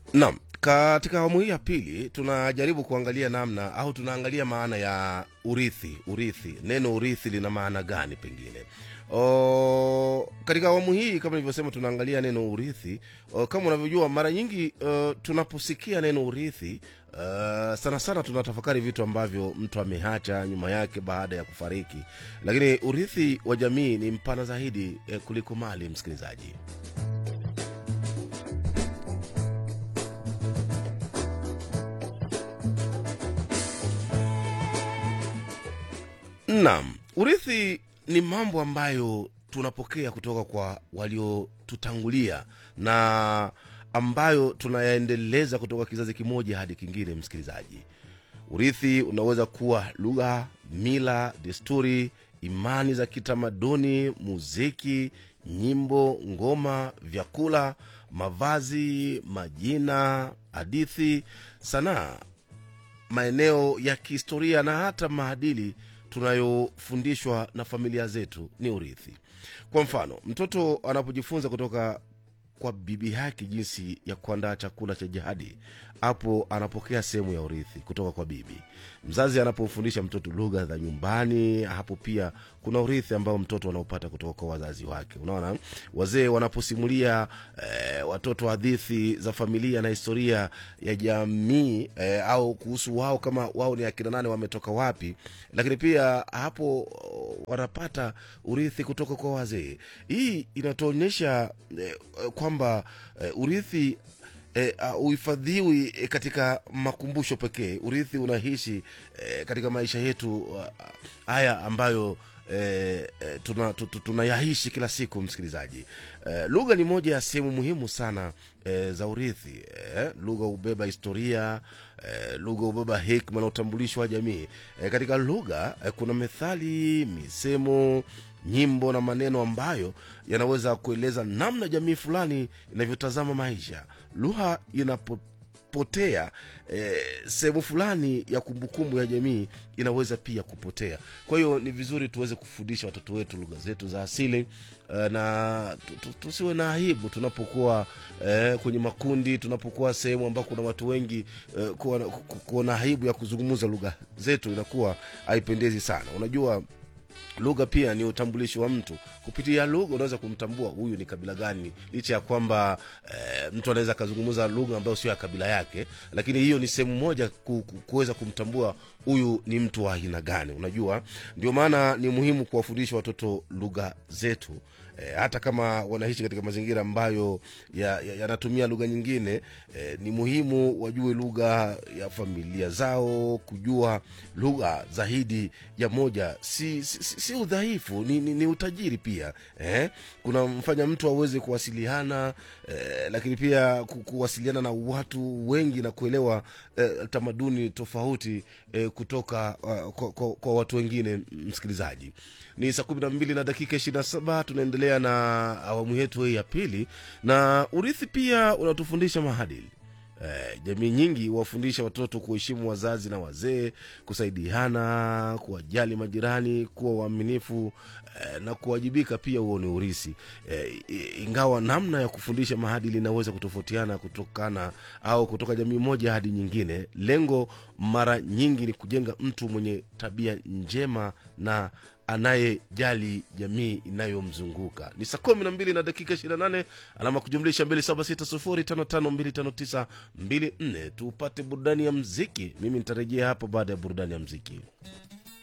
Naam, katika awamu hii ya pili tunajaribu kuangalia namna au tunaangalia maana ya urithi. Urithi, neno urithi lina maana gani? Pengine o, katika awamu hii kama nilivyosema, tunaangalia neno urithi. O, kama unavyojua mara nyingi uh, tunaposikia neno urithi uh, sana sana tunatafakari vitu ambavyo mtu ameacha nyuma yake baada ya kufariki, lakini urithi wa jamii ni mpana zaidi eh, kuliko mali, msikilizaji. Naam, urithi ni mambo ambayo tunapokea kutoka kwa waliotutangulia na ambayo tunayaendeleza kutoka kizazi kimoja hadi kingine. Msikilizaji, urithi unaweza kuwa lugha, mila, desturi, imani za kitamaduni, muziki, nyimbo, ngoma, vyakula, mavazi, majina, hadithi, sanaa, maeneo ya kihistoria na hata maadili tunayofundishwa na familia zetu ni urithi. Kwa mfano, mtoto anapojifunza kutoka kwa bibi yake jinsi ya kuandaa chakula cha jadi, hapo anapokea sehemu ya urithi kutoka kwa bibi. Mzazi anapomfundisha mtoto lugha za nyumbani, hapo pia kuna urithi ambao mtoto anaopata kutoka kwa wazazi wake. Unaona, wazee wanaposimulia eh, watoto hadithi za familia na historia ya jamii eh, au kuhusu wao kama wao ni akina nane, wametoka wapi, lakini pia hapo oh, wanapata urithi kutoka kwa wazee. Hii inatuonyesha eh, kwamba eh, urithi eh, uh, uhifadhiwi eh, katika makumbusho pekee. Urithi unaishi eh, katika maisha yetu uh, haya ambayo eh, eh, tuna, tu- tu- tunayaishi kila siku. Msikilizaji, eh, lugha ni moja ya sehemu muhimu sana eh, za urithi eh, lugha hubeba historia eh, lugha hubeba hekima na utambulisho wa jamii eh, katika lugha eh, kuna methali, misemo nyimbo na maneno ambayo yanaweza kueleza namna jamii fulani inavyotazama maisha. Lugha inapopotea eh, sehemu fulani ya kumbukumbu ya jamii inaweza pia kupotea. Kwa hiyo ni vizuri tuweze kufundisha watoto wetu lugha zetu za asili eh, na tu- tu- tusiwe na aibu tunapokuwa eh, kwenye makundi, tunapokuwa sehemu ambako kuna watu wengi eh, kuwa, ku- kuwa na aibu ya kuzungumza lugha zetu inakuwa haipendezi sana. Unajua lugha pia ni utambulisho wa mtu. Kupitia lugha unaweza kumtambua huyu ni kabila gani, licha ya kwamba eh, mtu anaweza akazungumza lugha ambayo sio ya kabila yake, lakini hiyo ni sehemu moja ku, ku, kuweza kumtambua huyu ni mtu wa aina gani. Unajua, ndio maana ni muhimu kuwafundisha watoto lugha zetu eh, hata kama wanaishi katika mazingira ambayo yanatumia ya, yanatumia lugha nyingine eh, ni muhimu wajue lugha ya familia zao. Kujua lugha zaidi ya moja si, si, si, si udhaifu, ni, ni, ni utajiri pia eh? Kuna mfanya mtu aweze kuwasiliana eh, lakini pia ku- kuwasiliana na watu wengi na kuelewa eh, tamaduni tofauti eh, kutoka uh, kwa, kwa, kwa watu wengine. Msikilizaji, ni saa kumi na mbili na dakika ishirini na saba tunaendelea na awamu yetu hii ya pili, na urithi pia unatufundisha maadili. Eh, jamii nyingi huwafundisha watoto kuheshimu wazazi na wazee, kusaidiana, kuwajali majirani, kuwa waaminifu eh, na kuwajibika pia. Huo ni urisi eh, i- ingawa namna ya kufundisha maadili inaweza kutofautiana kutokana au kutoka jamii moja hadi nyingine. Lengo mara nyingi ni kujenga mtu mwenye tabia njema na anayejali jamii inayomzunguka. Ni saa kumi na mbili na dakika ishirini na nane alama kujumlisha mbili saba sita sufuri tano tano mbili tano tisa mbili nne. Tupate burudani ya mziki. Mimi nitarejea hapo baada ya burudani ya mziki.